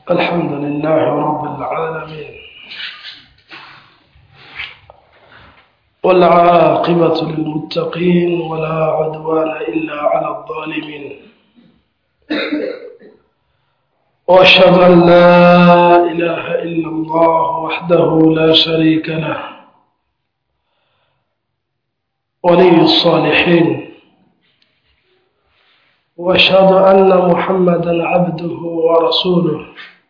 الحمد لله رب العالمين والعاقبة للمتقين ولا عدوان إلا على الظالمين وأشهد أن لا إله إلا الله وحده لا شريك له ولي الصالحين واشهد ان محمدا عبده ورسوله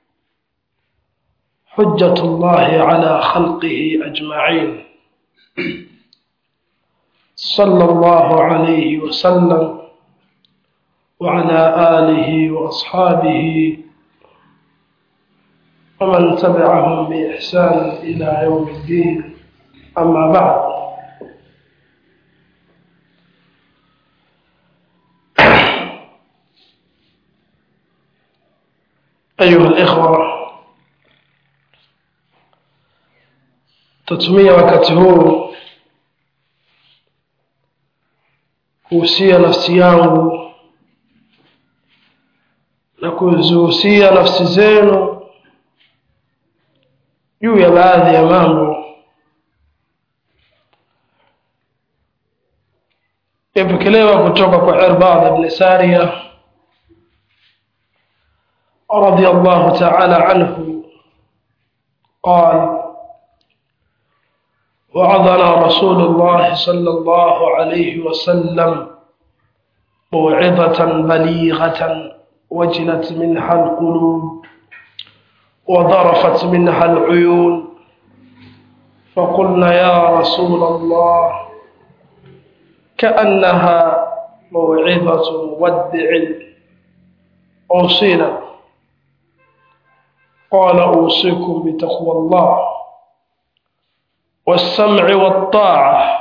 حجه الله على خلقه اجمعين صلى الله عليه وسلم وعلى اله واصحابه ومن تبعهم باحسان الى يوم الدين اما بعد أيها الإخوة tatumia wakati huu kuhusia nafsi yangu na kuzihusia nafsi zenu juu ya baadhi ya mambo yapokelewa kutoka kwa irbad ibn saria رضي الله تعالى عنه قال وعظنا رسول الله صلى الله عليه وسلم موعظة بليغة وجلت منها القلوب وضرفت منها العيون فقلنا يا رسول الله كأنها موعظة مودع أوصينا قال أوصيكم بتقوى الله والسمع والطاعة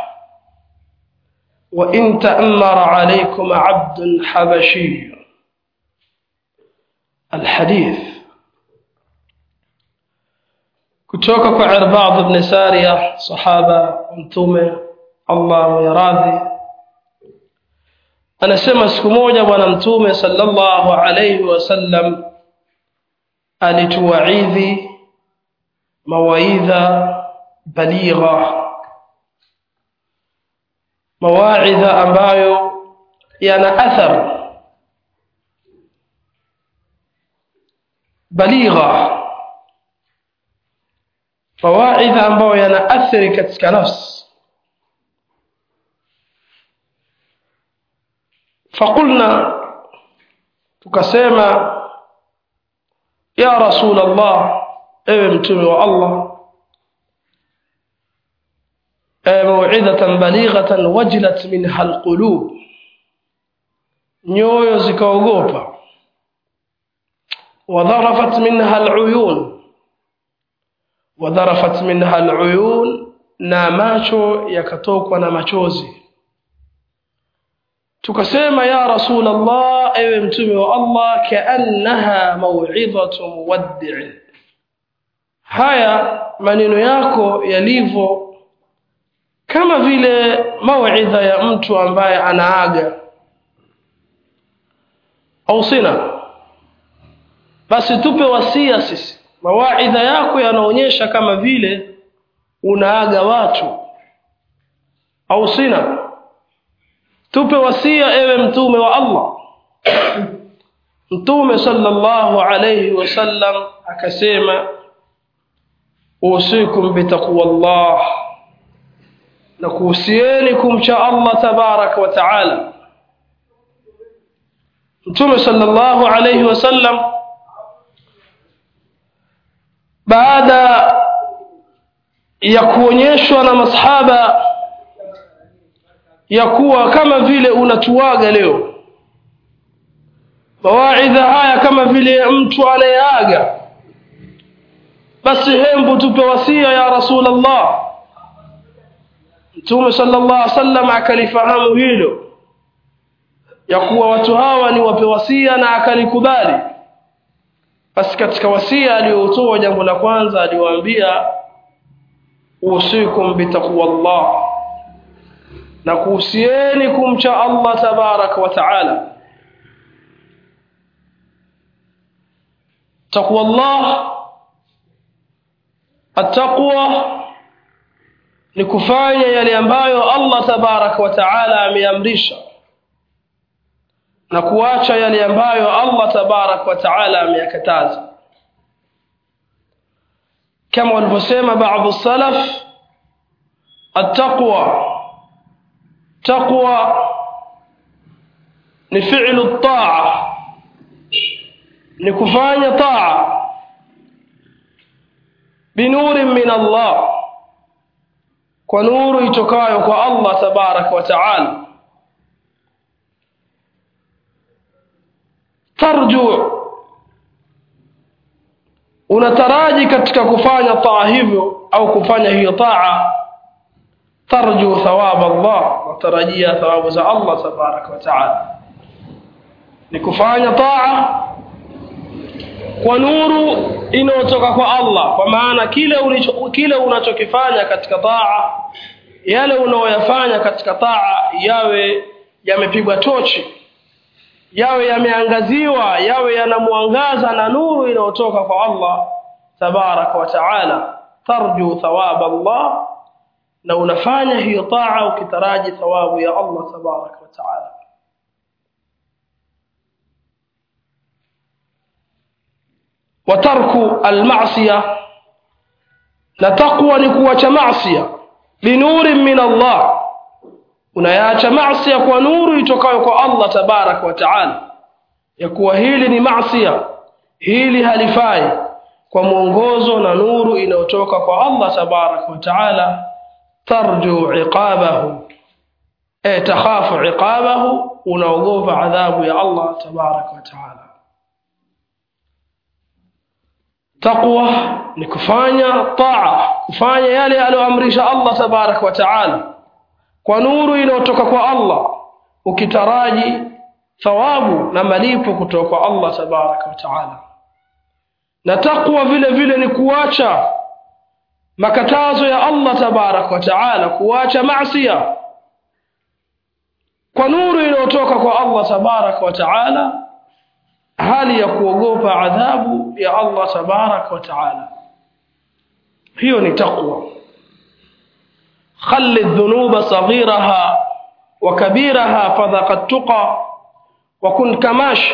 وإن تأمر عليكم عبد حبشي الحديث kutoka kwa Irbad ibn Sariya sahaba mtume Allah mwiradhi anasema siku moja bwana mtume sallallahu alayhi wasallam alituwaidhi mawaidha baligha mawaidha ambayo yana athar baligha mawaidha ambayo yana athari katika nafsi فقلنا tukasema ya rasul allah ewe mtume wa allah mauidhatan balighatan wajilat minha alqulub nyoyo zikaogopa wadharafat minha aluyun wadharafat minha aluyun na macho yakatokwa na machozi tukasema ya rasul allah ewe mtume wa allah kaannaha mauidhatu muwaddi'in haya maneno yako yalivyo kama vile mauidha ya mtu ambaye anaaga au sina basi tupe wasia sisi mawaidha yako yanaonyesha kama vile unaaga watu au sina tupe wasia ewe mtume wa Allah mtume sallallahu alayhi wasallam akasema usikum bitaqwallah na kuhusieni kumcha Allah tabarak wa taala mtume sallallahu alayhi wasallam baada ya kuonyeshwa na masahaba ya kuwa kama vile unatuaga leo mawaidha haya kama vile mtu anayeaga basi hembu tupe wasia ya rasulullah mtume sallallahu alaihi wasallam akalifahamu hilo ya kuwa watu hawa ni wape wasia na akalikubali basi katika wasia aliyotoa jambo la kwanza aliwaambia usikum bitaqwallah na kuhusieni kumcha Allah tabaraka wa taala taqwa Allah attaqwa ni kufanya yale ambayo Allah tabaraka wa taala ameamrisha na kuacha yale ambayo Allah tabaraka wa taala ameyakataza kama walivyosema baadhi salaf attaqwa taqwa ni fi'lu taa ni kufanya taa binuri min Allah kwa nuru itokayo kwa Allah tabaraka wa taala tarju unataraji katika kufanya taa hivyo au kufanya hiyo taa tarju thawab Allah watarajia thawabu za Allah tabaraka wa taala ni kufanya taa kwa nuru inayotoka kwa Allah kwa maana kile ulicho kile unachokifanya katika taa yale unaoyafanya katika taa yawe yamepigwa tochi yawe yameangaziwa yawe yanamwangaza na nuru inayotoka kwa Allah tabaraka wa taala tarju thawab Allah na unafanya hiyo taa ukitaraji thawabu ya Allah tabaraka wa taala وترك المعصيه na taqwa ni kuacha maasiya binuri min Allah unayaacha maasiya kwa nuru itokayo kwa Allah tabarak wa taala ya kuwa hili ni maasiya hili halifai kwa mwongozo na nuru inayotoka kwa Allah tabarak wa taala tarju iqabahu eh takhafu iqabahu unaogopa adhabu ya Allah tabarak wa taala taqwa ni kufanya taa kufanya yale aliyoamrisha Allah tabarak wa taala kwa nuru inayotoka kwa Allah ukitaraji thawabu na malipo kutoka kwa Allah tabarak wa taala na taqwa vile vile ni kuacha makatazo ya Allah tabarak wa taala kuacha maasiya kwa nuru inayotoka kwa Allah tabarak wa taala hali ya kuogopa adhabu ya Allah tabarak wa taala hiyo ni taqwa خل الذنوب صغيرها وكبيرها فذاق التقى وكن كماش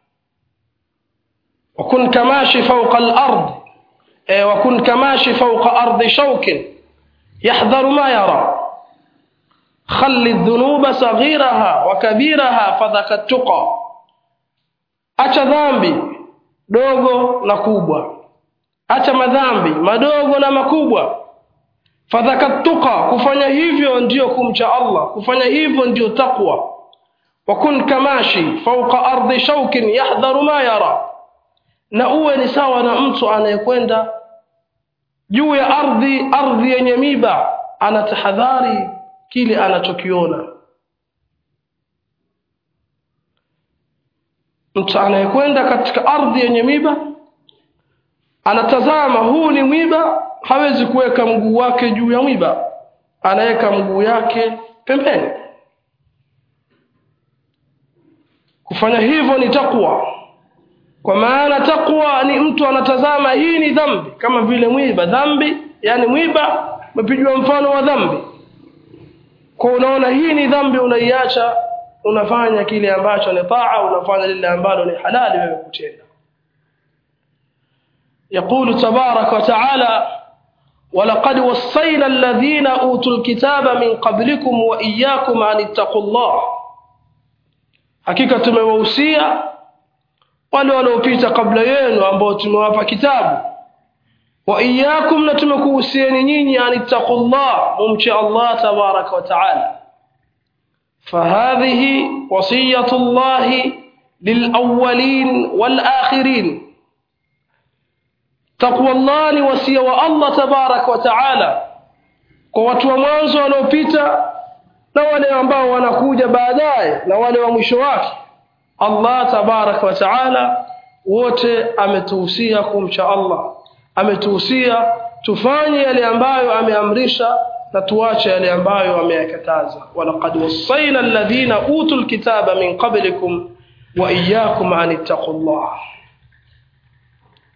وكن كماش فوق الأرض وكن كماش فوق أرض شوك يحذر ما يرى خل الذنوب صغيرها وكبيرها فذاك التقى acha dhambi dogo na kubwa acha madhambi madogo na makubwa fadhakatuka kufanya hivyo ndiyo kumcha Allah kufanya hivyo ndiyo taqwa wakun kamashi fauqa ardi shaukin yahdharu ma yara na uwe ni sawa na mtu anayekwenda juu ya ardhi ardhi yenye miba anatahadhari kile anachokiona mtu anayekwenda katika ardhi yenye miba anatazama huu ni mwiba hawezi kuweka mguu wake juu ya mwiba anaweka mguu yake pembeni kufanya hivyo ni takwa kwa maana takwa ni mtu anatazama hii ni dhambi kama vile mwiba dhambi yani mwiba umepigwa mfano wa dhambi kwa unaona hii ni dhambi unaiacha unafanya kile ambacho ni taa unafanya lile ambalo ni halali wewe kutenda يقول تبارك وتعالى ولقد وصينا الذين اوتوا الكتاب من قبلكم واياكم ان اتقوا الله hakika tumewahusia wale waliopita kabla yenu ambao tumewapa kitabu wa iyyakum na tumekuhusieni nyinyi anittaqullah mumche Allah tabaraka wa taala فهذه وصية الله للأولين والآخرين تقوى الله ni wasia wa Allah tabarak wa taala kwa watu wa mwanzo waliopita na wale ambao wanakuja baadaye na wale wa mwisho wake Allah tabarak wa taala wote ametuhusia kumcha Allah ametuhusia tufanye yale ambayo ameamrisha na tuache yale ambayo ameyakataza walaqad wasaina alladhina utul kitaba min qablikum wa iyyakum an ittaqullah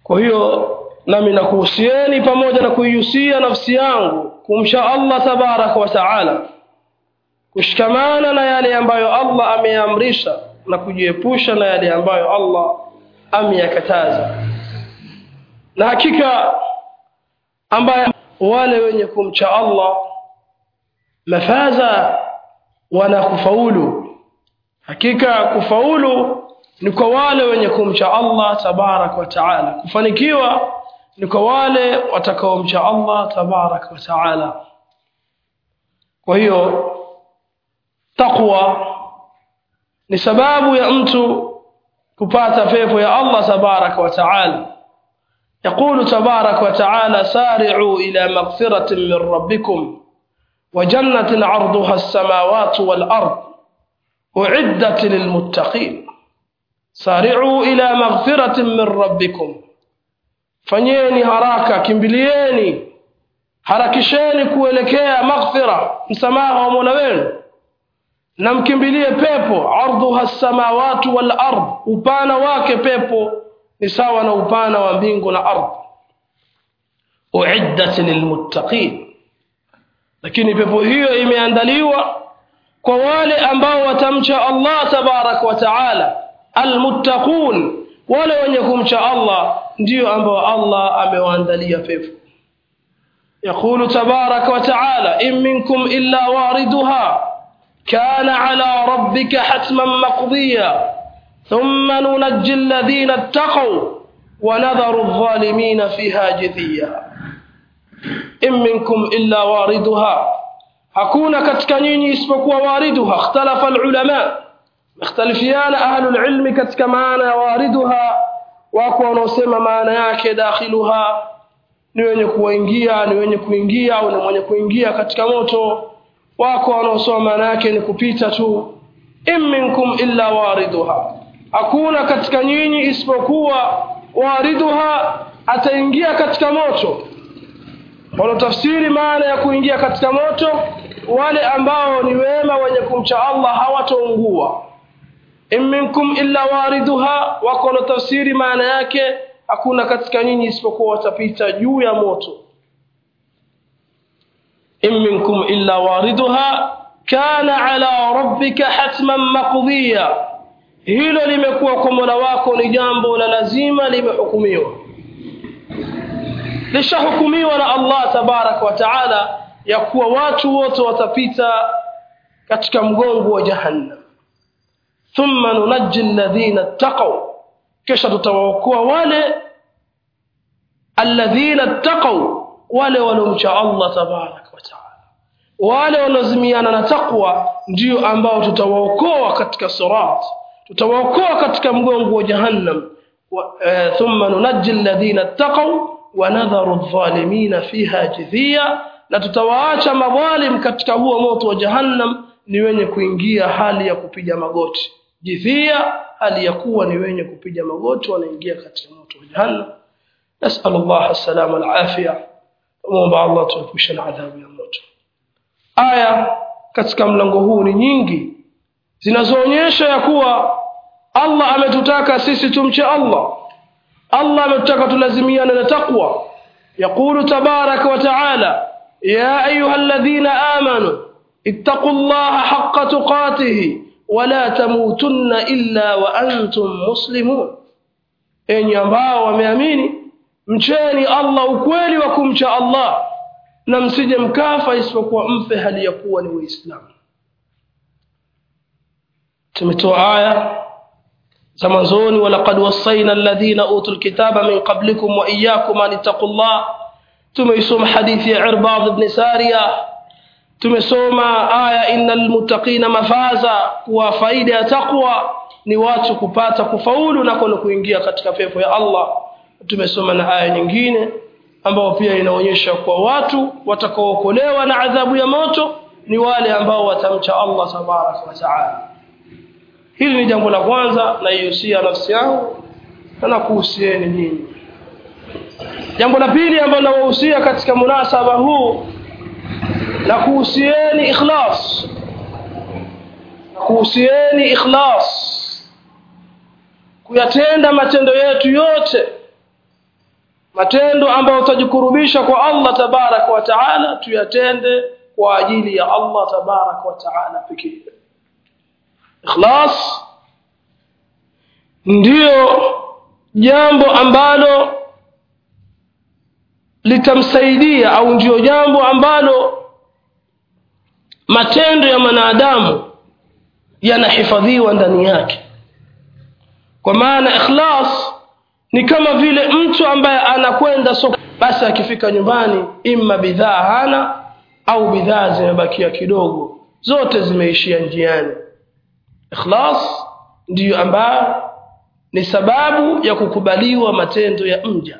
kwa hiyo nami nakuhusieni pamoja na kuihusia nafsi yangu kumsha Allah tabaraka wa taala kushikamana na yale ambayo Allah ameamrisha na kujiepusha na yale ambayo Allah ameyakataza na hakika ambaye wale wenye kumcha Allah mafaza wana kufaulu hakika kufaulu ni kwa wale wenye kumcha Allah tabarak wa taala kufanikiwa ni kwa wale watakaomcha Allah tabarak wa taala kwa hiyo taqwa ni sababu ya mtu kupata pepo ya Allah tabarak wa taala يقول تبارك وتعالى سارعوا إلى مغفرة من ربكم وجنة عرضها السماوات والأرض أعدت للمتقين سارعوا إلى مغفرة من ربكم fanyeni haraka kimbilieni harakisheni kuelekea maghfira msamaha wa mola wenu na mkimbilie pepo ardhuha samawati wal ard upana wake pepo ni sawa na upana wa mbingu na ardhi uiddat lilmuttaqin lakini pepo hiyo imeandaliwa kwa wale ambao watamcha Allah tabarak wa taala almuttaqun wale wenye kumcha Allah ndio ambao Allah amewaandalia pepo يقول تبارك وتعالى إن منكم إلا واردها كان على ربك حتما مقضيا ثم ننجي الذين اتقوا ونذر الظالمين فيها جثيا إن منكم إلا واردها hakuna katika nyinyi isipokuwa wariduha ikhtalafa alulama ikhtalifiana ahlu alilmi katika maana ya wariduha wako wanaosema maana yake dakhiluha ni wenye kuingia ni wenye kuingia au ni mwenye kuingia katika moto wako wanaosoma maana yake ni kupita tu in minkum illa wariduha hakuna katika nyinyi isipokuwa wariduha ataingia katika moto wanaotafsiri maana ya kuingia katika moto wale ambao ni wema wenye kumcha Allah hawataungua in minkum illa wariduha wako wanaotafsiri maana yake hakuna katika nyinyi isipokuwa watapita juu ya moto in minkum illa wariduha kana ala rabbika hatman maqdiya hilo limekuwa kwa Mola wako ni jambo la lazima limehukumiwa lishahukumiwa na Allah tabarak wa taala ya kuwa watu wote watapita katika mgongo wa jahannam thumma nunajji alladhina ittaqaw kisha tutawaokoa wale alladhina ittaqaw wale waliomcha Allah tabarak wa taala wale wanaozimiana na taqwa ndio ambao tutawaokoa katika sirat tutawaokoa katika mgongo wa jahannam thumma nunajji alladhina ittaqaw wa nadharu adh-dhalimina fiha jithiya na tutawaacha madhalim katika huo moto wa jahannam ni wenye kuingia hali ya kupiga magoti jithia hali ya kuwa ni wenye kupiga magoti wanaingia katika moto wa jahannam nasal Allah salama na afya muomba Allah tuepushe na adhabu ya moto aya katika mlango huu ni nyingi zinazoonyesha ya kuwa Allah ametutaka sisi tumche Allah Allah ametutaka tulazimiane na taqwa يقول تبارك وتعالى يا أيها الذين آمنوا اتقوا الله حق تقاته ولا تموتن إلا وأنتم مسلمون enyi ambao wameamini mcheni Allah ukweli wa kumcha Allah na msije mkafa isipokuwa mfe hali ya kuwa ni Waislamu. Tumetoa aya za mwanzoni, walaqad wassaina alladhina utul kitaba min qablikum wa iyyakum an ittaqullah. Tumeisoma hadithi ya Irbad ibn Sariya, tumesoma aya innal muttaqina mafaza, kuwa faida ya taqwa ni watu kupata kufaulu na kuna kuingia katika pepo ya Allah. Tumesoma na aya nyingine ambao pia inaonyesha kwa watu watakaookolewa na adhabu ya moto ni wale ambao watamcha Allah tabaraka wa taala. Hili ni jambo la kwanza naihusia nafsi yangu na nakuhusieni nyinyi. Jambo la pili ambalo nawahusia katika munasaba huu na kuhusieni ikhlas, kuhusieni ikhlas, kuyatenda matendo yetu yote matendo ambayo tutajikurubisha kwa Allah tabarak wa taala tuyatende kwa ajili ya Allah tabarak wa taala pekee ikhlas ndiyo jambo ambalo litamsaidia au ndiyo jambo ambalo matendo ya mwanadamu yanahifadhiwa ndani yake kwa maana ikhlas ni kama vile mtu ambaye anakwenda soko basi akifika nyumbani imma bidhaa hana au bidhaa zimebakia kidogo zote zimeishia njiani ikhlas ndiyo ambayo ni sababu ya kukubaliwa matendo ya mja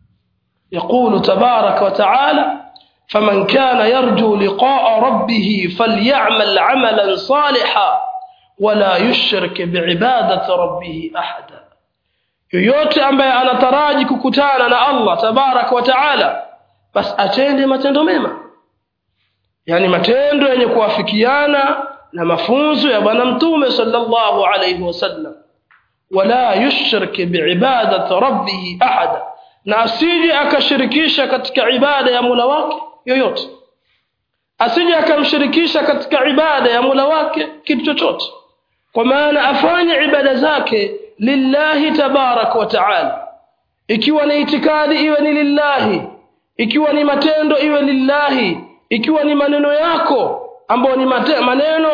يقول تبارك وتعالى فمن كان يرجو لقاء ربه فليعمل عملا صالحا ولا يشرك بعبادة ربه أحدا yoyote ambaye anataraji kukutana na Allah tabarak wa taala basi atende matendo mema yani matendo yenye kuafikiana na mafunzo ya bwana mtume sallallahu alayhi wasallam wala yushrik biibadati rabbih ahada na asije akashirikisha katika ibada ya Mola wake yoyote asije akamshirikisha katika ibada ya Mola wake kitu chochote kwa maana afanye ibada zake lillahi tabarak wa taala ikiwa ni itikadi iwe ni lillahi ikiwa ni matendo iwe lillahi ikiwa ni maneno yako ambayo ni mate, maneno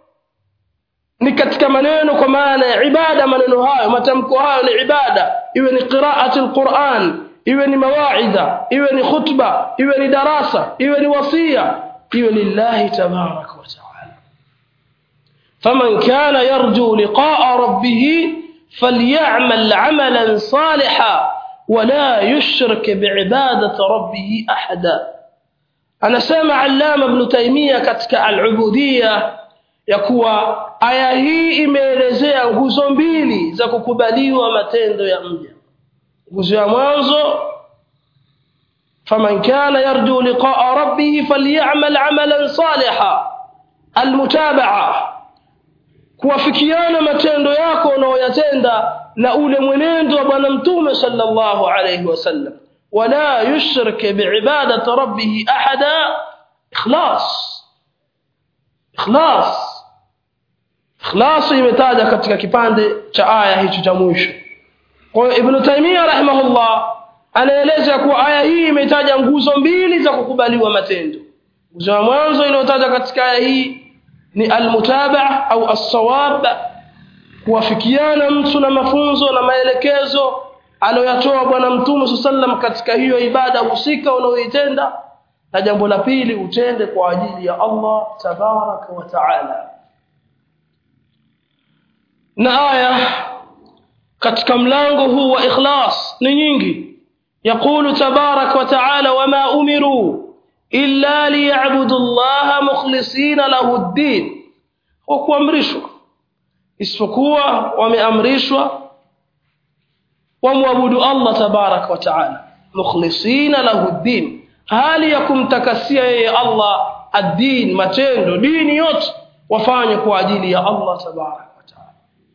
ni katika maneno kwa maana ya ibada maneno hayo matamko hayo ni ibada iwe ni qiraati alquran iwe ni mawaidha iwe ni khutba iwe ni darasa iwe ni wasia iwe lillahi tabarak wa taala faman kana yarju liqa'a rabbih فليعمل عملا صالحا ولا يشرك بعبادة ربه أحدا أنا سامع علام ابن تيمية كتك العبودية yakuwa aya hii imeelezea nguzo mbili za kukubaliwa matendo ya mja nguzo ya mwanzo faman kana yarju liqaa rabbih falyamal amalan saliha almutabaa kuwafikiana matendo yako unaoyatenda na ule mwenendo wa bwana mtume sallallahu alayhi wasallam wala yushrik biibadati rabbih ahada ikhlas ikhlas ikhlas imetaja katika kipande cha aya hicho cha mwisho kwa hiyo ibn taymiyyah rahimahullah anaeleza kuwa aya hii imetaja nguzo mbili za kukubaliwa matendo nguzo ya mwanzo iliyotaja katika aya hii ni almutabaa au assawab kuwafikiana mtu na mafunzo na maelekezo aliyoyatoa bwana mtume sallam katika hiyo ibada husika unaoitenda na jambo la pili utende kwa ajili ya Allah tabaraka wa taala na aya katika mlango huu wa ikhlas ni nyingi يقول تبارك وتعالى وما أمروا إلا ليعبدوا الله مخلصين له الدين وكوامرشوا isipokuwa wameamrishwa wamwabudu Allah tabarak wa taala mukhlisina lahu ddin hali ya kumtakasia yeye Allah ad-din matendo dini yote wafanye kwa ajili ya Allah tabarak wa taala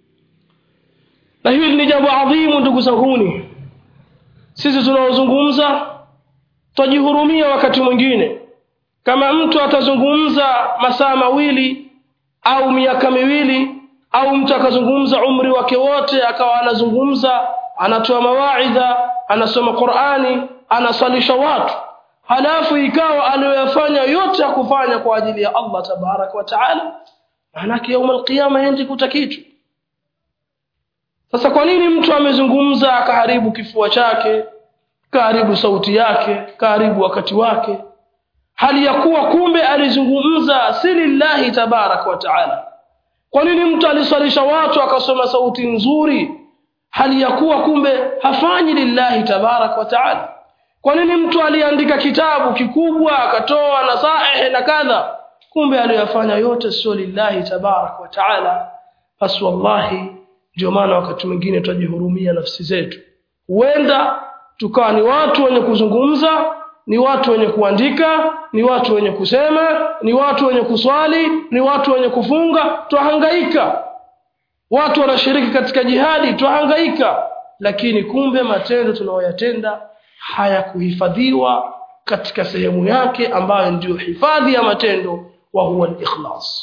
na hili ni jambo adhimu ndugu zanguni sisi tunaozungumza twajihurumia wakati mwingine kama mtu atazungumza masaa mawili au miaka miwili au mtu akazungumza umri wake wote akawa anazungumza anatoa mawaidha anasoma Qur'ani anasalisha watu halafu ikawa aliyoyafanya yote akufanya kwa ajili ya Allah tabarak wa taala maanake يوم القيامه hendi kuta kitu sasa kwa nini mtu amezungumza akaharibu kifua chake kaharibu sauti yake kaharibu wakati wake hali ya kuwa kumbe alizungumza si lillahi tabarak wa taala kwa nini mtu alisalisha watu akasoma sauti nzuri hali ya kuwa kumbe hafanyi lillahi tabarak wa taala kwa nini mtu aliandika kitabu kikubwa akatoa nasaihi na kadha kumbe aliyofanya yote sio lillahi tabarak wa taala basi wallahi ndio maana wakati mwingine twajihurumia nafsi zetu huenda tukawa ni watu wenye kuzungumza ni watu wenye kuandika ni watu wenye kusema ni watu wenye kuswali ni watu wenye kufunga twahangaika watu wanashiriki katika jihadi twahangaika lakini kumbe matendo tunayoyatenda hayakuhifadhiwa katika sehemu yake ambayo ndiyo hifadhi ya matendo wa huwa al-ikhlas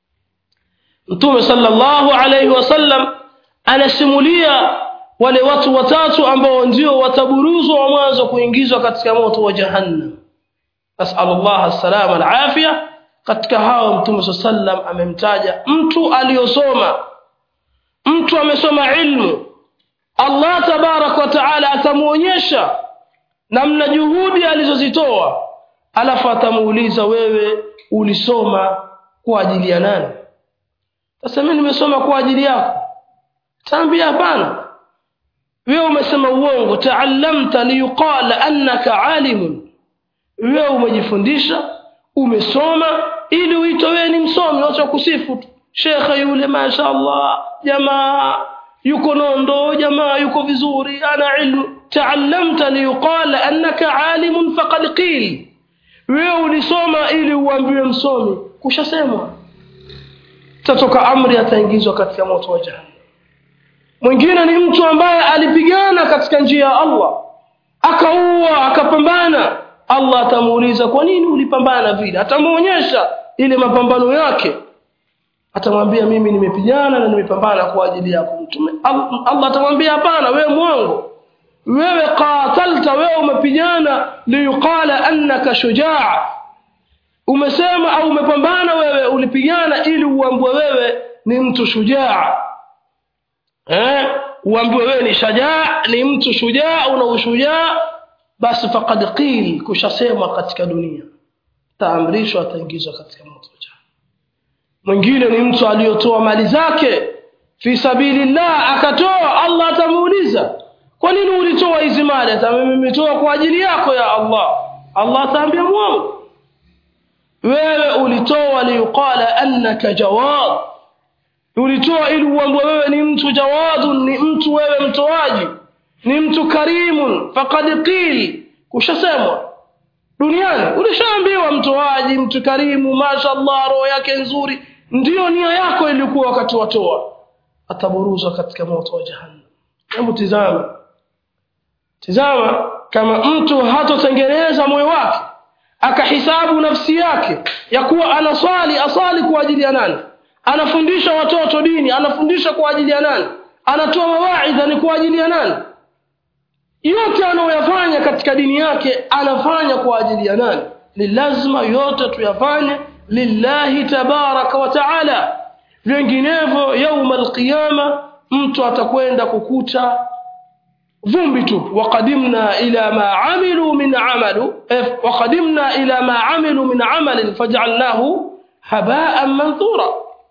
Mtume sallallahu alayhi wasallam anasimulia wale watu watatu ambao ndio wataburuzwa wa mwanzo kuingizwa katika moto wa jahannam nasallallahu as-salama al-afia katika hao Mtume sallam amemtaja mtu aliyosoma mtu amesoma ilmu Allah tabarak wa taala atamuonyesha namna juhudi alizozitoa alafu atamuuliza wewe ulisoma kwa ajili ya nani sasa mimi nimesoma kwa ajili yako tambia hapana wewe umesema uongo taallamta liyuqala annaka alimun wewe umejifundisha umesoma ili uitwe wewe ni msomi watu kusifu tu shekhe yule mashaallah jamaa yuko nondo jamaa yuko vizuri ana ilmu taallamta liyuqala annaka alimun faqad qil wewe ulisoma ili uambiwe msomi kushasemwa tatoka amri ataingizwa katika moto wa jahannam mwingine ni mtu ambaye alipigana katika njia ya Allah akaua akapambana Allah atamuuliza kwa nini ulipambana vile atamuonyesha ile mapambano yake atamwambia mimi nimepigana na nimepambana kwa ajili yako mtume Allah atamwambia hapana wewe mwongo wewe qatalta wewe umepigana liyuqala annaka shujaa umesema au umepambana wewe ulipigana ili uambwe wewe ni mtu shujaa eh uambiwe wewe ni shajaa ni mtu shujaa una ushujaa basi faqad qil kushasemwa katika dunia taamrishwa ataingizwa katika moto mwingine ni mtu aliyotoa mali zake fi sabilillah akatoa Allah atamuuliza kwa nini ulitoa hizi mali hata mimi nimetoa kwa ajili yako ya Allah Allah ataambia mwongo wewe ulitoa liyuqala annaka jawad ulitoa ili uambwe wewe ni mtu jawadun ni mtu wewe mtoaji ni mtu karimun faqad qil kushasemwa duniani ulishaambiwa mtoaji mtu karimu mashallah roho yake nzuri ndiyo nia yako ilikuwa wakati watoa ataburuzwa katika moto wa jahannam hebu tizama tizama kama mtu hatotengeneza moyo wake akahisabu nafsi yake ya kuwa anaswali asali kwa ajili ya nani anafundisha watoto dini anafundisha kwa ajili ya nani anatoa mawaidha ni kwa ajili ya nani yote anayoyafanya katika dini yake anafanya kwa ajili ya nani ni lazima yote tuyafanye lillahi tabaraka wa taala vinginevyo yauma alqiyama mtu atakwenda kukuta vumbi tu waqadimna ila ma amilu min amalu waqadimna ila ma amilu min amalin faj'alnahu haba'an manthura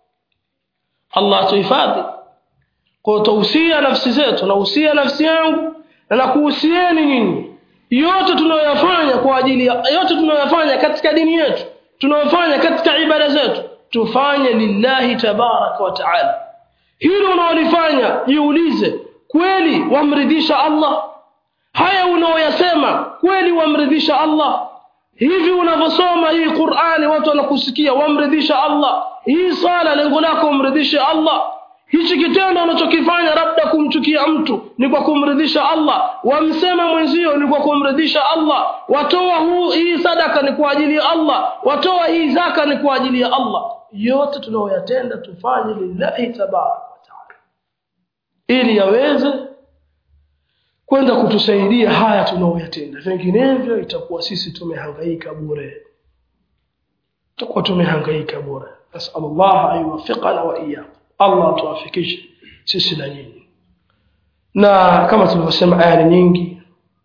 Allah tuhifadhi kwa tausia nafsi zetu na usia nafsi yangu na nakuhusieni nyinyi yote tunayoyafanya kwa ajili ya yote tunayoyafanya katika dini yetu tunayofanya katika ibada zetu tufanye lillahi tabaraka wa taala hilo unaolifanya jiulize kweli wamridhisha Allah haya unaoyasema kweli wamridhisha Allah hivi unavyosoma hii Qur'ani watu wanakusikia wamridhisha Allah hii sala lengo lako umridhishe Allah hichi kitendo unachokifanya labda kumchukia mtu ni kwa kumridhisha Allah wamsema mwenzio ni kwa kumridhisha Allah watoa huu hii sadaka ni kwa ajili ya Allah watoa hii zaka ni kwa ajili ya Allah yote tunayoyatenda tufanye lillahi tabaraka wa taala ili yaweze kwenda kutusaidia haya tunayoyatenda vinginevyo itakuwa sisi tumehangaika bure tutakuwa tumehangaika bure nasallallahu an yuwaffiqana wa iyyakum Allah tuwafikishe sisi na nyinyi na kama tulivyosema aya nyingi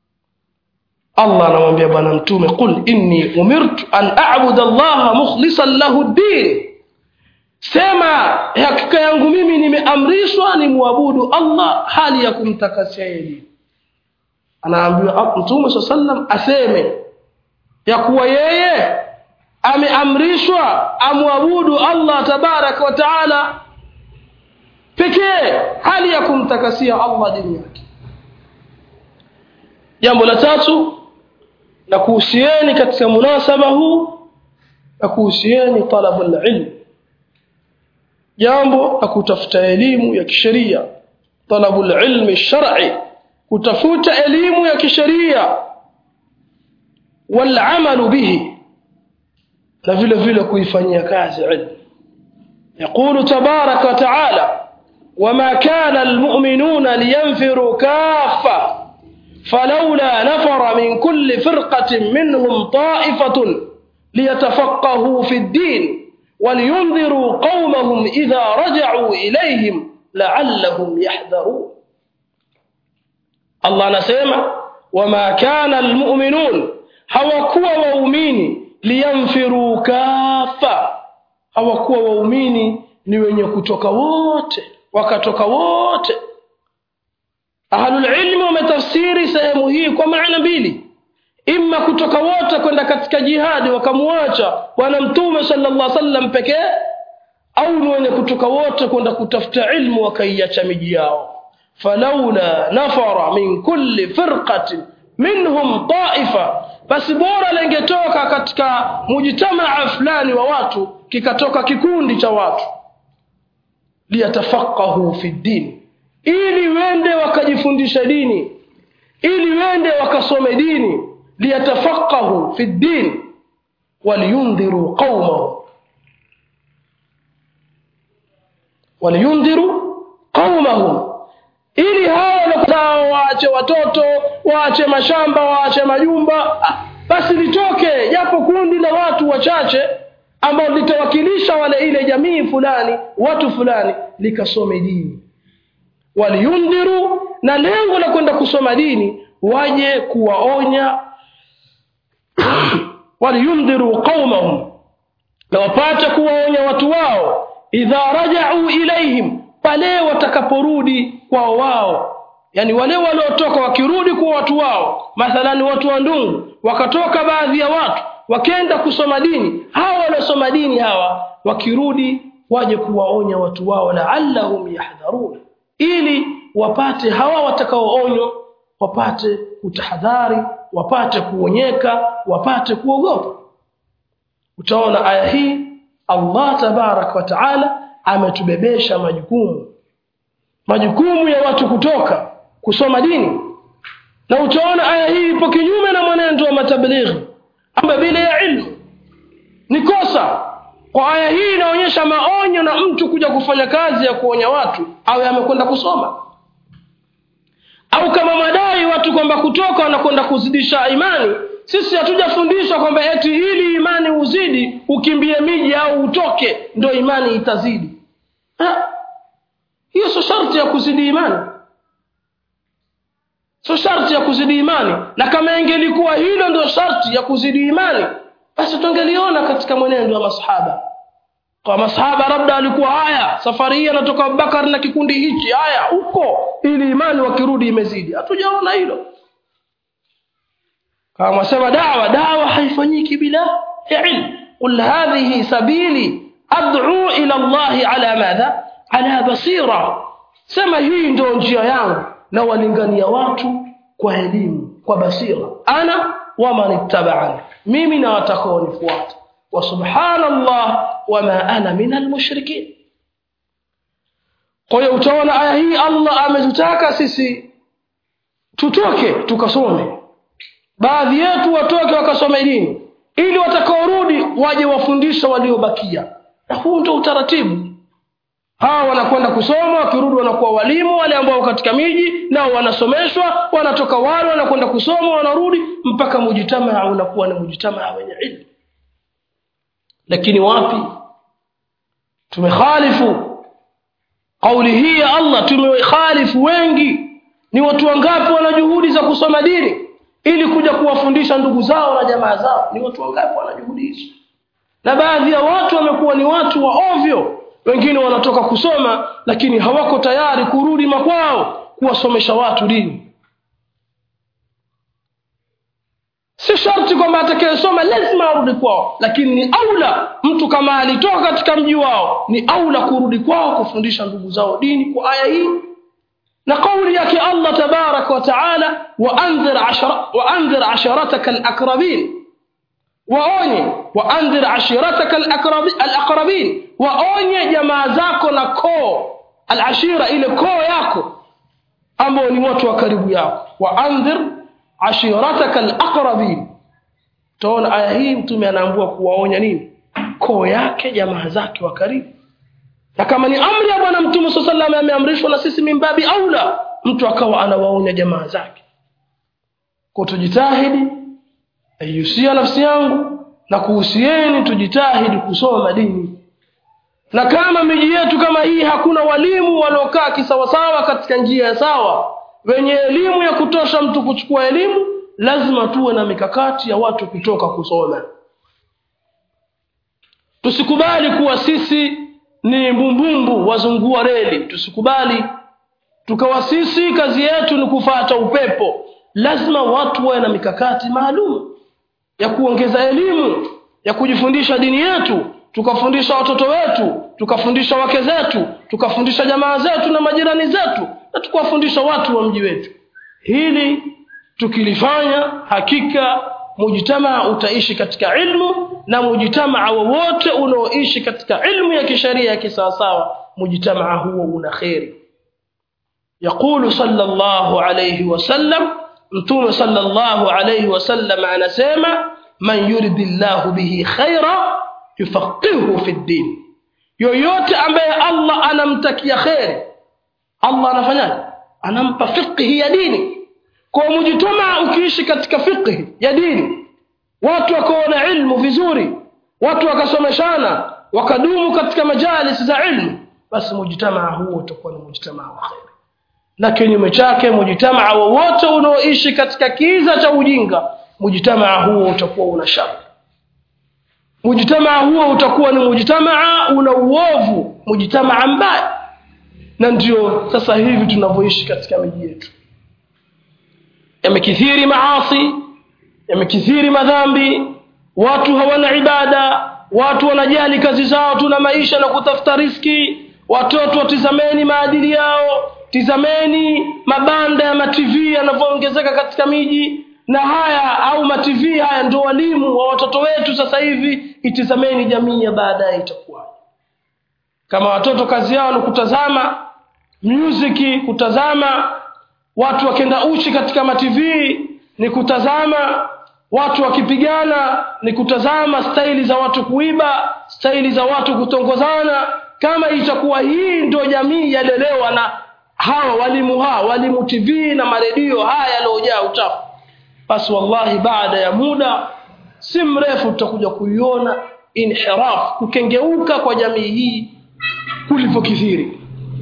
Allah anamwambia bwana mtume qul inni umirtu an a'budu Allah mukhlishan lahu ad-din sema hakika yangu mimi nimeamrishwa nimwabudu Allah hali ya kumtakasia yeye anaambiwa mtume sallam aseme ya kuwa yeye ameamrishwa amwabudu Allah tabaraka wa taala pekee hali ya kumtakasia Allah dini yake jambo la tatu na kuhusieni katika munasaba huu na kuhusieni talabul ilm jambo la kutafuta elimu ya kisheria talabul ilmi shar'i kutafuta elimu ya kisheria walamalu bihi na vile vile kuifanyia kazi ilmu يقول تبارك وتعالى وما كان المؤمنون لينفروا كافة فلولا نفر من كل فرقة منهم طائفة ليتفقهوا في الدين ولينذروا قومهم إذا رجعوا إليهم لعلهم يحذرون الله نسيما وما كان المؤمنون hawakuwa waumini liyamfiru kafa hawakuwa waumini ni wenye kutoka wote wakatoka wote ahlulilmi wametafsiri sehemu hii kwa maana mbili imma kutoka wote kwenda katika jihadi wakamuacha bwana mtume sallallahu alaihi wasallam pekee au ni wenye kutoka wote kwenda kutafuta ilmu wakaiacha miji yao falaula nafara min kulli firqatin minhum taifa basi bora lingetoka katika mujtamaa fulani wa watu kikatoka kikundi cha watu liyatafaqahu fi din ili wende wakajifundisha dini ili wende wakasome dini liyatafaqahu fi din waliyundhiru qaumahum waliyundhiru qaumahum ili hawa waache watoto waache mashamba waache majumba basi litoke japo kundi la watu wachache ambao litawakilisha wale ile jamii fulani watu fulani likasome dini waliyundhiru na lengo la kwenda kusoma dini waje kuwaonya waliyundhiru qaumahum na wapate kuwaonya watu wao idha rajau ilaihim pale watakaporudi kwao wao yani wale waliotoka wakirudi kwa watu wao mathalani watu wa ndungu wakatoka baadhi ya watu wakenda kusoma dini hawa waliosoma dini hawa wakirudi waje kuwaonya watu wao laallahum yahdharuna ili wapate hawa watakaoonywa wapate kutahadhari wapate kuonyeka wapate kuogopa utaona aya hii Allah tabarak wa taala ametubebesha majukumu majukumu ya watu kutoka kusoma dini na utaona aya hii ipo kinyume na mwenendo wa matablighi amba bila ya ilmu ni kosa kwa aya hii inaonyesha maonyo na mtu kuja kufanya kazi ya kuonya watu awe amekwenda kusoma au kama madai watu kwamba kutoka wanakwenda kuzidisha imani sisi hatujafundishwa kwamba eti ili imani uzidi ukimbie miji au utoke ndo imani itazidi ha? hiyo sio sharti ya kuzidi imani sio sharti ya kuzidi imani na kama ingelikuwa hilo ndio sharti ya kuzidi imani basi tungeliona katika mwenendo wa masahaba kwa masahaba labda alikuwa haya safari hii anatoka Abubakar na kikundi hichi haya huko ili imani wakirudi imezidi hatujaona hilo kama sema dawa dawa haifanyiki bila ilm qul hadhihi sabili ad'u ila Allah ala madha ala basira sema hii ndio njia yangu na walingania watu kwa elimu kwa basira ana wa man ittaba'ani mimi na watakaonifuata wa subhanallah wama ana min almushrikin kwa hiyo utaona aya hii Allah ametutaka sisi tutoke tukasome baadhi yetu watoke wakasome dini ili watakaorudi waje wafundisha waliobakia na huu ndio utaratibu hawa wanakwenda kusoma wakirudi wanakuwa walimu wale ambao katika miji nao wanasomeshwa wanatoka wale wanakwenda kusoma wanarudi mpaka mujitamaa unakuwa ni mujitamaa wenye ilmu lakini wapi tumekhalifu kauli hii ya Allah tumekhalifu wengi ni watu wangapi wana juhudi za kusoma dini ili kuja kuwafundisha ndugu zao na jamaa zao ni watu wangapi wana juhudi hizo na baadhi ya watu wamekuwa ni watu wa ovyo wengine wanatoka kusoma lakini hawako tayari kurudi makwao kuwasomesha watu dini si sharti kwamba atakayesoma lazima arudi kwao lakini ni aula mtu kama alitoka katika mji wao ni aula kurudi kwao kufundisha ndugu zao dini kwa aya hii na kauli yake Allah tabarak wa taala waandhir ashara waandhir asharataka alaqrabin waonye waandhir ashirataka alaqrabin waonye jamaa zako na koo alashira ile koo yako ambao ni watu wa karibu yako wa andhir ashirataka alaqrabin utaona aya hii mtume anaambua kuwaonya nini koo yake jamaa zake wa karibu na kama ni amri ya bwana mtume saa salam ameamrishwa na sisi mimbabi aula mtu akawa anawaonya jamaa zake kwa tujitahidi aihusia nafsi yangu na kuhusieni tujitahidi kusoma dini na kama miji yetu kama hii hakuna walimu waliokaa kisawasawa katika njia ya sawa wenye elimu ya kutosha mtu kuchukua elimu lazima tuwe na mikakati ya watu kutoka kusoma tusikubali kuwa sisi ni mbumbumbu wazungua reli tusikubali tukawa sisi kazi yetu ni kufata upepo lazima watu wawe na mikakati maalum ya kuongeza elimu ya kujifundisha dini yetu tukafundisha watoto wetu tukafundisha wake zetu tukafundisha jamaa zetu na majirani zetu na tukawafundisha watu wa mji wetu hili tukilifanya hakika mujtamaa utaishi katika ilmu na mujtamaa wowote unaoishi katika ilmu ya kisheria ya kisawasawa mujtamaa huo una kheri yaqulu sallallahu alayhi wasallam mtume sallallahu alayhi wasallam anasema man yuridi llahu bihi khaira yufaqihu fi ddin yoyote ambaye allah anamtakia kheri allah anafanyaje anampa fiqhi ya dini kwa mujtamaa ukiishi katika fiqhi ya dini watu wakaona ilmu vizuri watu wakasomeshana wakadumu katika majalis za ilmu basi mujtamaa huo utakuwa ni mujtamaa wa kheri na kinyume chake mujtamaa wowote unaoishi katika kiza cha ujinga mujtamaa huo utakuwa una shari mujtamaa huo utakuwa ni mujtamaa una uovu mujtamaa mbaya na ndio sasa hivi tunavyoishi katika miji yetu yamekithiri maasi yamekithiri madhambi watu hawana ibada watu wanajali kazi zao tuna maisha na kutafuta riski watoto watizameni maadili yao tizameni mabanda ya matv yanavyoongezeka katika miji na haya au matv haya ndio walimu wa watoto wetu sasa hivi itizameni jamii ya baadaye itakuwa kama watoto kazi yao ni kutazama muziki kutazama watu wakenda uchi katika matv ni kutazama watu wakipigana ni kutazama staili za watu kuiba staili za watu kutongozana kama itakuwa hii ndio jamii yalelewa na hawa walimu hawa walimu tv na maredio haya yaliyojaa uchafu basi wallahi baada ya muda si mrefu tutakuja kuiona inhiraf kukengeuka kwa jamii hii kulivyokithiri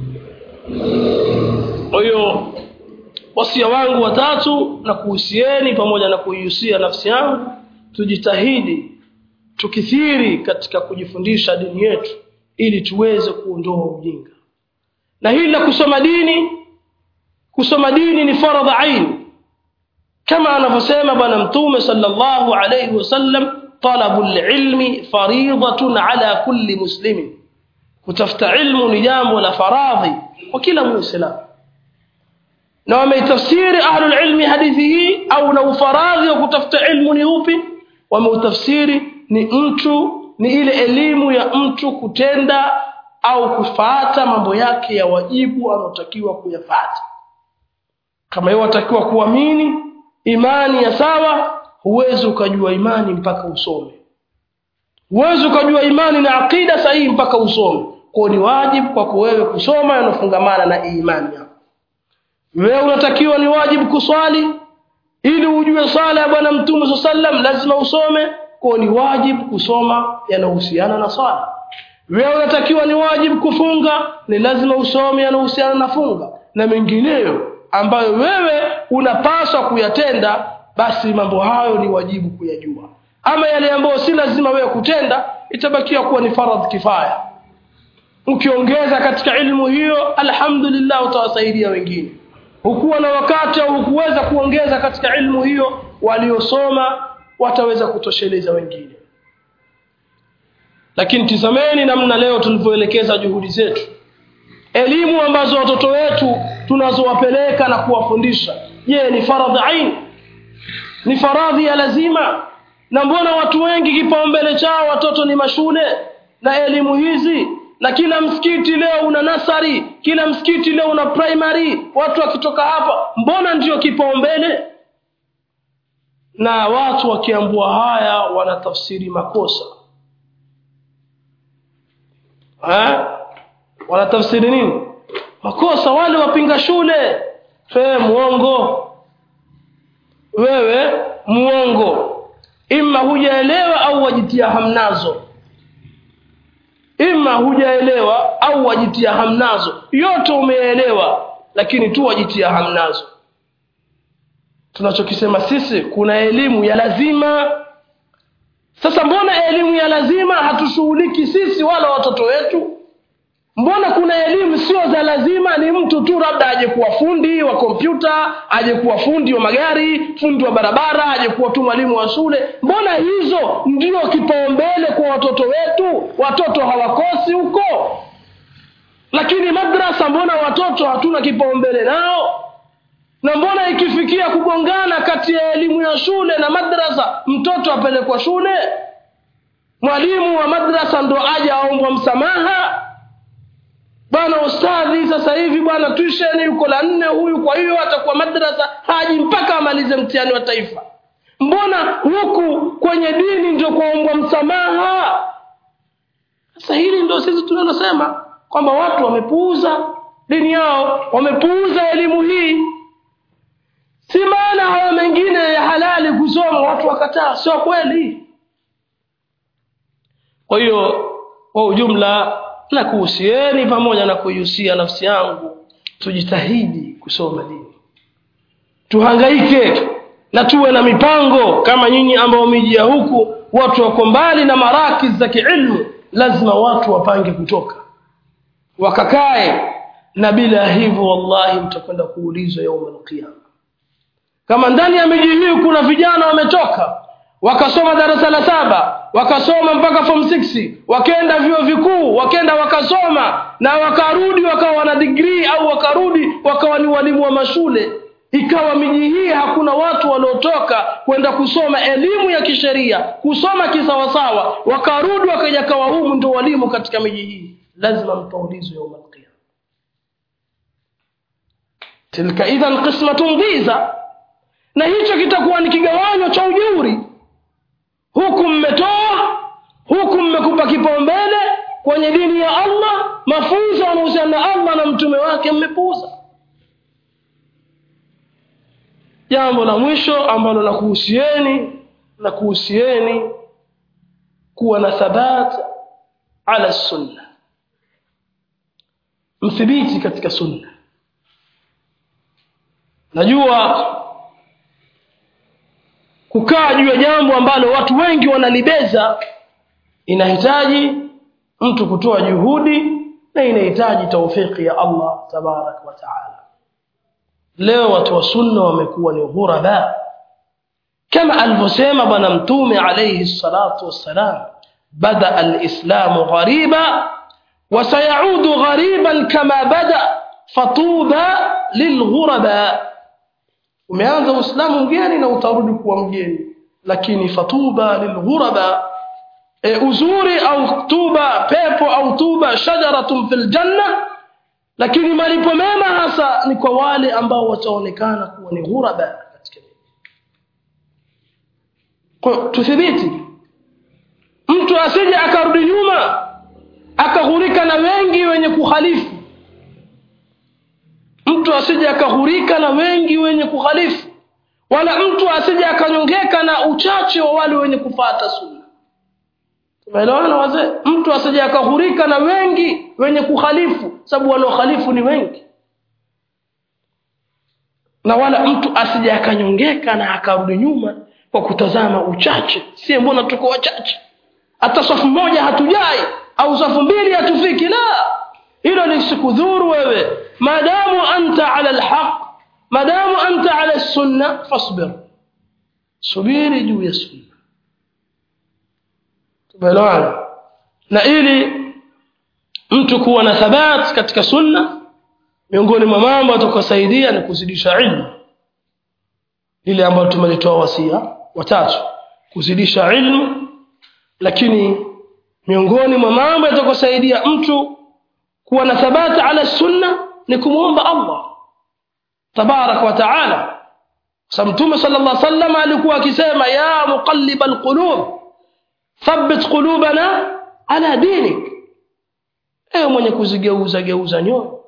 kwa hiyo wasia wangu watatu na kuhusieni pamoja na kuihusia nafsi yangu tujitahidi tukithiri katika kujifundisha dini yetu ili tuweze kuondoa ujinga na hili la kusoma dini kusoma dini ni faradha aini kama anavyosema bwana mtume sallallahu alayhi wasallam talabu lilmi faridatun ala kulli muslimin kutafuta ilmu ni jambo la faradhi kwa kila muislamu na wameitafsiri ahlulilmi hadithi hii au na ufaradhi wa kutafuta ilmu ni upi wameutafsiri ni mtu ni ile elimu ya mtu kutenda au kufuata mambo yake ya wajibu anaotakiwa kuyafata kama hiyo watakiwa kuamini imani ya sawa huwezi ukajua imani mpaka usome huwezi ukajua imani na aqida sahihi mpaka usome kwao ni wajibu kwako wewe kusoma yanafungamana na imani yako wewe unatakiwa ni wajibu kuswali ili ujue sala ya bwana mtume saa sallam lazima usome kwao ni wajibu kusoma yanahusiana na swala wewe unatakiwa ni wajibu kufunga ni lazima usome yanahusiana na funga na mengineyo ambayo wewe unapaswa kuyatenda basi mambo hayo ni wajibu kuyajua ama yale ambayo si lazima wewe kutenda itabakia kuwa ni faradhi kifaya ukiongeza katika ilmu hiyo alhamdulillah utawasaidia wengine hukuwa na wakati au hukuweza kuongeza katika ilmu hiyo waliosoma wataweza kutosheleza wengine lakini tizameni namna leo tulivyoelekeza juhudi zetu elimu ambazo watoto wetu tunazowapeleka na kuwafundisha je ni faradhi ain ni faradhi ya lazima na mbona watu wengi kipaumbele chao watoto ni mashule na elimu hizi na kila msikiti leo una nasari kila msikiti leo una primary watu wakitoka hapa mbona ndio kipaumbele na watu wakiambua haya wanatafsiri makosa ha? wanatafsiri nini makosa wale wapinga shule fe muongo wewe muongo ima hujaelewa au wajitia hamnazo ima hujaelewa au wajitia hamnazo yote umeelewa lakini tu wajitia hamnazo tunachokisema sisi kuna elimu ya lazima sasa mbona elimu ya lazima hatushughuliki sisi wala watoto wetu mbona kuna elimu sio za lazima ni mtu tu labda aje kuwa fundi wa kompyuta aje kuwa fundi wa magari fundi wa barabara aje kuwa tu mwalimu wa shule mbona hizo ndio kipaumbele kwa watoto wetu watoto hawakosi huko lakini madrasa mbona watoto hatuna kipaumbele nao na mbona ikifikia kugongana kati ya elimu ya shule na madrasa mtoto apelekwa shule mwalimu wa madrasa ndo aje aombwa msamaha bwana ustadhi sasa hivi bwana tuisheni yuko la nne huyu kwa hiyo atakuwa madrasa haji mpaka amalize mtihani wa taifa mbona huku kwenye dini ndio kuombwa msamaha sasa hili ndio sisi tunalosema kwamba watu wamepuuza dini yao wamepuuza elimu hii si maana hayo mengine ya halali kusoma watu wakataa sio kweli kwa hiyo kwa ujumla na kuhusieni pamoja na kuihusia nafsi yangu tujitahidi kusoma dini tuhangaike na tuwe na mipango kama nyinyi ambao mijia huku watu wako mbali na marakis za kiilmu lazima watu wapange kutoka wakakae na bila hivyo wallahi mtakwenda kuulizwa yauma alqiyama kama ndani ya miji hii kuna vijana wametoka wakasoma darasa la saba wakasoma mpaka form 6 wakaenda vyuo vikuu wakaenda wakasoma na wakarudi wakawa wana degree au wakarudi wakawa ni walimu wa mashule ikawa miji hii hakuna watu waliotoka kwenda kusoma elimu ya kisheria kusoma kisawasawa wakarudi wakaja kawa humu ndio walimu katika miji hii lazima mtaulizwe yauma alqiyama tilka idhan qismatun dhiza na hicho kitakuwa ni kigawanyo cha ujeuri huku mmetoa huku mmekupa kipaumbele kwenye dini ya allah mafunzo yanahusiana na allah na mtume wake mmepuuza jambo la mwisho ambalo la kuhusieni na kuhusieni kuwa na thabat ala sunna mthibiti katika sunna najua kukaa juu ya jambo ambalo watu wengi wanalibeza inahitaji mtu kutoa juhudi na inahitaji taufiki ya allah tabarak wa taala leo watu wa sunna wamekuwa ni ghuraba kama alivyosema bwana mtume alayhi salatu wassalam bada alislamu ghariba وسيعود غريبا كما بدا فطوبى للغرباء umeanza uislamu mgeni na utarudi kuwa mgeni lakini fatuba lilghuraba e, uzuri au tuba pepo au tuba shajaratun fil janna lakini malipo mema hasa ni kwa wale ambao wataonekana kuwa ni ghuraba katika kwa tuthibiti mtu asije akarudi nyuma akaghurika na wengi wenye kukhalifu mtu asije akaghurika na wengi wenye kukhalifu wala mtu asije akanyongeka na uchache wa wale wenye kufata sunna tumeelewana wazee mtu asije akaghurika na wengi wenye kukhalifu sababu wanaokhalifu ni wengi na wala mtu asije akanyongeka na akarudi nyuma kwa kutazama uchache sie mbona tuko wachache hata safu moja hatujai au safu mbili hatufiki la hilo lisikudhuru wewe maadamu anta ala alhaq maadamu anta ala sunna fasbir subiri juu ya sunna tumeelewana na ili mtu kuwa na thabat katika sunna miongoni mwa mambo atakosaidia ni kuzidisha ilmu lile ambalo tumelitoa wasia watatu kuzidisha ilmu lakini miongoni mwa mambo yatakosaidia mtu kuwa na thabati ala sunna ni kumwomba Allah tabarak wa taala sa mtume sallallahu alaihi wasallam alikuwa akisema ya muqallib alqulub thabbit qulubana ala dinik ewe mwenye kuzigeuza geuza nyoyo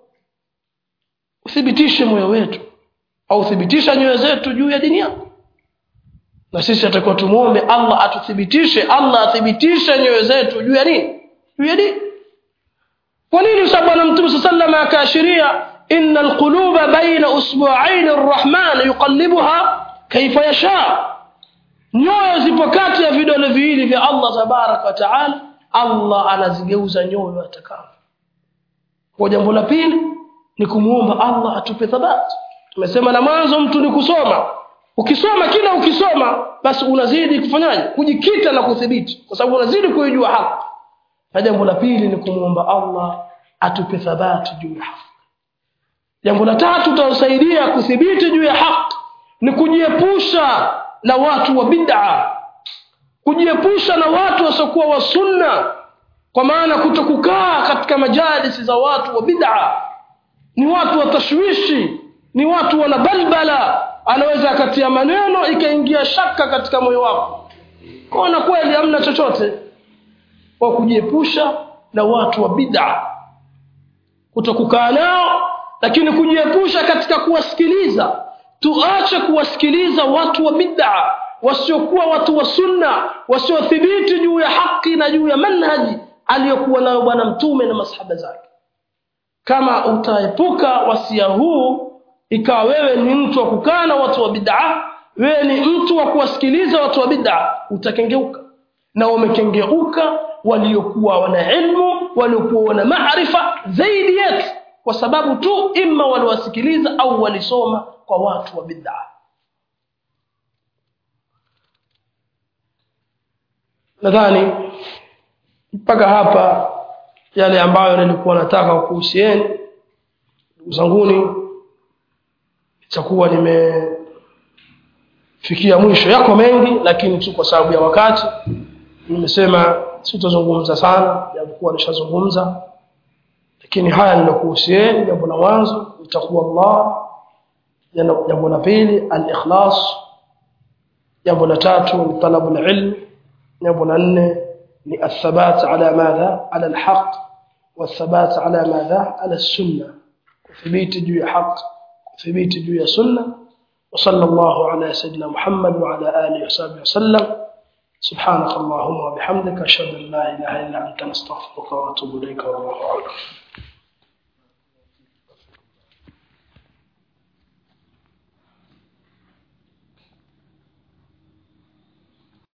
uthibitishe moyo wetu au thibitisha nyoyo zetu juu ya dini yako na sisi atakuwa tumuombe Allah atuthibitishe Allah athibitishe nyoyo zetu juu ya nini juu ya dini kwa nini sababu bwana mtume sallallahu akaashiria inna alquluba baina usbu'ain arrahman yuqallibuha kaifa yasha nyoyo zipo kati ya vidole viwili vya Allah tabarak wa taala Allah anazigeuza nyoyo atakavyo kwa jambo la pili ni kumuomba Allah atupe thabati tumesema na mwanzo mtu ni kusoma ukisoma kila ukisoma basi unazidi kufanyaje kujikita na kudhibiti kwa sababu unazidi kuijua haki na jambo la pili ni kumuomba Allah atupe thabati juu ya haki jambo la tatu tutasaidia kudhibiti juu ya haki ni kujiepusha na watu wa bid'a kujiepusha na watu wasiokuwa wa sunna kwa maana kutokukaa katika majalisi za watu wa bid'a ni watu wa tashwishi ni watu wana balbala anaweza akatia maneno ikaingia shaka katika moyo wako kona kweli hamna chochote kwa kujiepusha na watu wa bid'a kutokukaa nao lakini kujiepusha katika kuwasikiliza tuache kuwasikiliza watu wa bid'a wasiokuwa watu wa sunna wasiothibiti juu ya haki na juu ya manhaji aliyokuwa nayo bwana mtume na masahaba zake kama utaepuka wasia huu ikawa wewe ni mtu wa kukaa na watu wa bid'a wewe ni mtu wa kuwasikiliza watu wa bid'a utakengeuka na wamekengeuka waliokuwa wana ilmu waliokuwa wana maarifa zaidi yetu kwa sababu tu imma waliwasikiliza au walisoma kwa watu wa bid'a nadhani mpaka hapa yale ambayo nilikuwa nataka kuhusieni ndugu zanguni itakuwa nimefikia mwisho yako mengi lakini tu kwa sababu ya wakati nimesema sitazungumza sana japokuwa nishazungumza lakini haya ninakuhusieni jambo la mwanzo itakuwa Allah jambo la pili al-ikhlas jambo la tatu ni talabu al-ilm jambo la nne ni athabat ala madha ala al-haq والثبات على ماذا على السنة وثبيت جوي حق وثبيت جوي سنة وصلى الله على سيدنا محمد وعلى آله وصحبه وسلم سبحانك اللهم وبحمدك أشهد أن لا إله إلا أنت نستغفرك ونتوب إليك والله أعلم